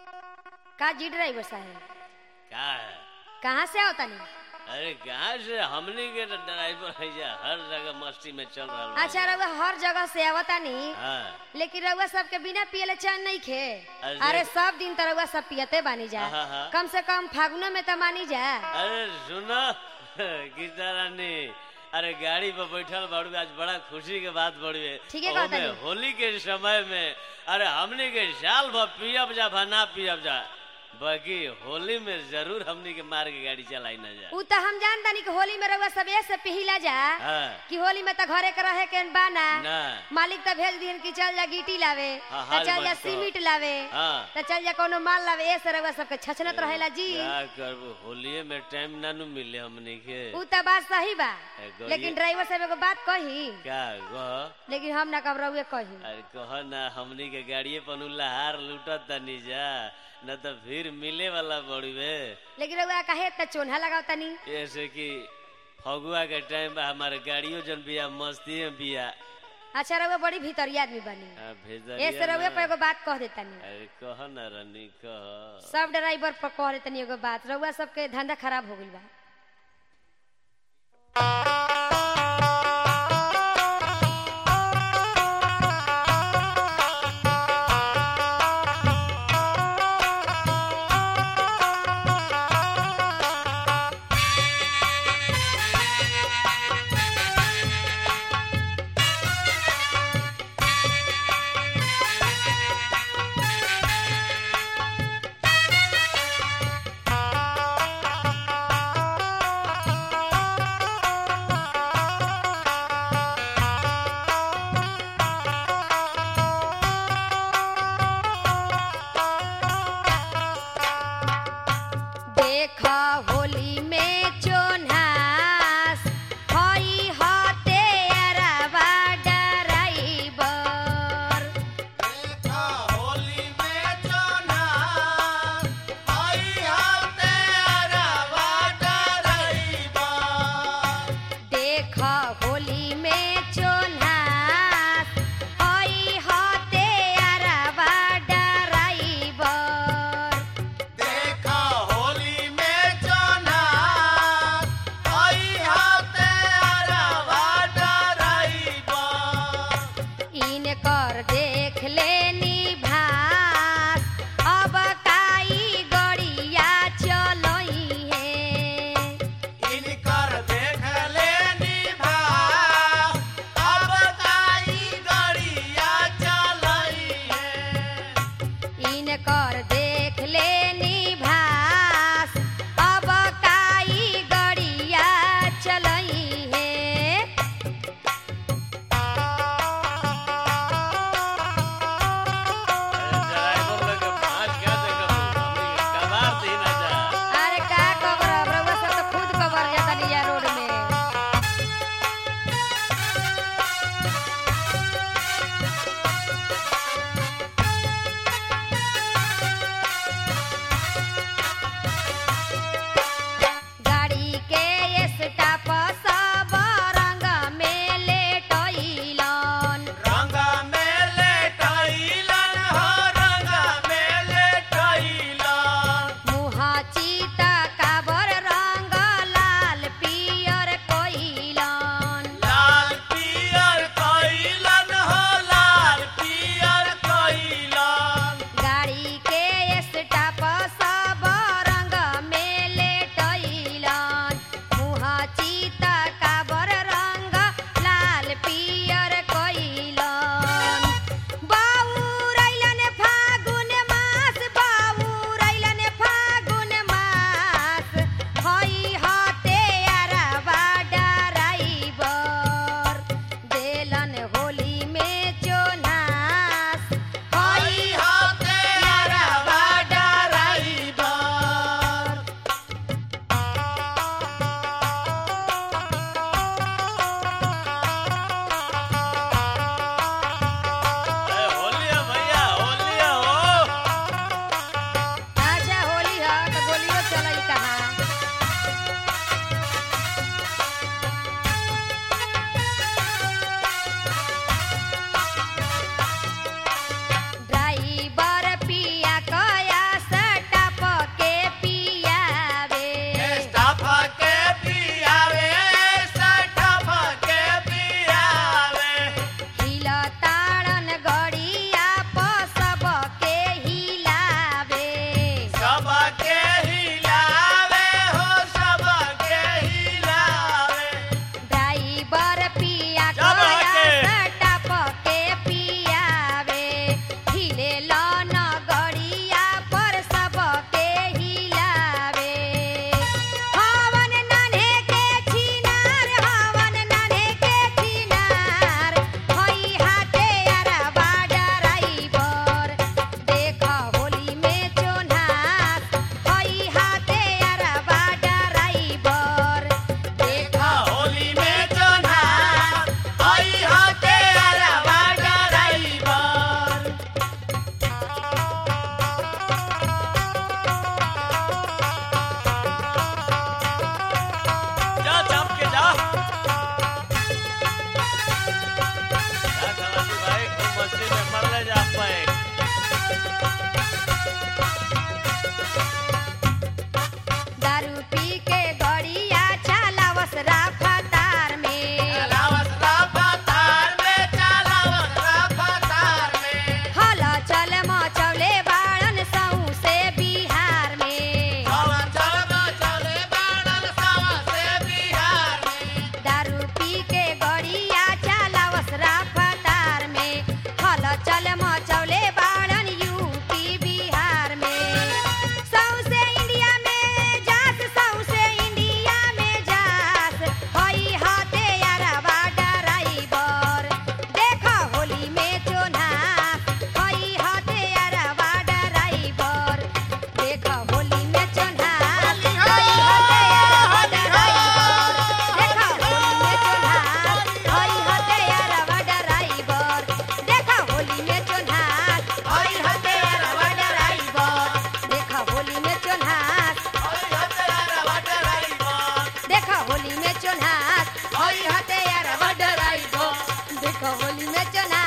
का जी ड्राइवर साहब का है कहाँ से आओ तनी अरे कहाँ से हमनी के तो ड्राइवर है जा हर जगह मस्ती में चल रहा बा। अच्छा रउआ हर जगह से आवतानी हाँ लेकिन रउआ सबके बिना पियले चैन नहीं खे अरे अरे सब दिन तो रउआ सब पियते बानी जा हाँ, हाँ। कम से कम फागुनो में तो मानी जा अरे सुनो गीता रानी अरे गाड़ी पर बैठल बाड़ू आज बड़ा खुशी के बात बड़ी है ठीके कहता ओमे नी। होली के समय में अरे हमनी के साल भर पियब जा भा ना पियब जा बाकी होली में जरूर हमनी के मार के गाड़ी चलाई ना जा उ तो हम जान तानी कि होली में रउआ सब ऐसे पिहिला जा हाँ कि होली में तो घरे के रहे के बाना ना मालिक तो भेज दिहन कि चल जा गिटी लावे हाँ, तो हाल चल जा मत कहो। सीमेंट लावे हाँ तो चल जा कोनो माल लावे ऐसे रउआ सबके छछनत रहेला जी क्या करबो होलिये में टाइम ना नु मिले हमनी के उ तो बात सही बा ए, गौरी- लेकिन ड्राइवर साहब एगो बात कही क्या गह लेकिन हम ना कब रउए कही अरे कह ना हमनी के गाड़िए पर लहार लूटत तनी जा न तो फिर मिले वाला बड़ुए लेकिन रउआ काहे इतना चोन्हा लगाव तनी ऐसे कि फगुआ के टाइम बा हमारे गाड़ियों जन बिया मस्ती में बिया अच्छा रउआ बड़ी भीतरिया आदमी बनी हाँ, भेजरिया ऐसे रउए ना। पर एगो बात कह देतनी अरे कह ना रनी कह सब ड्राइवर पर कह देतनी एगो बात रउआ सबके धंधा खराब हो गइल बा देखो होली में चोन्हास हई हते यार बडराई गो देखो होली में चोन्हास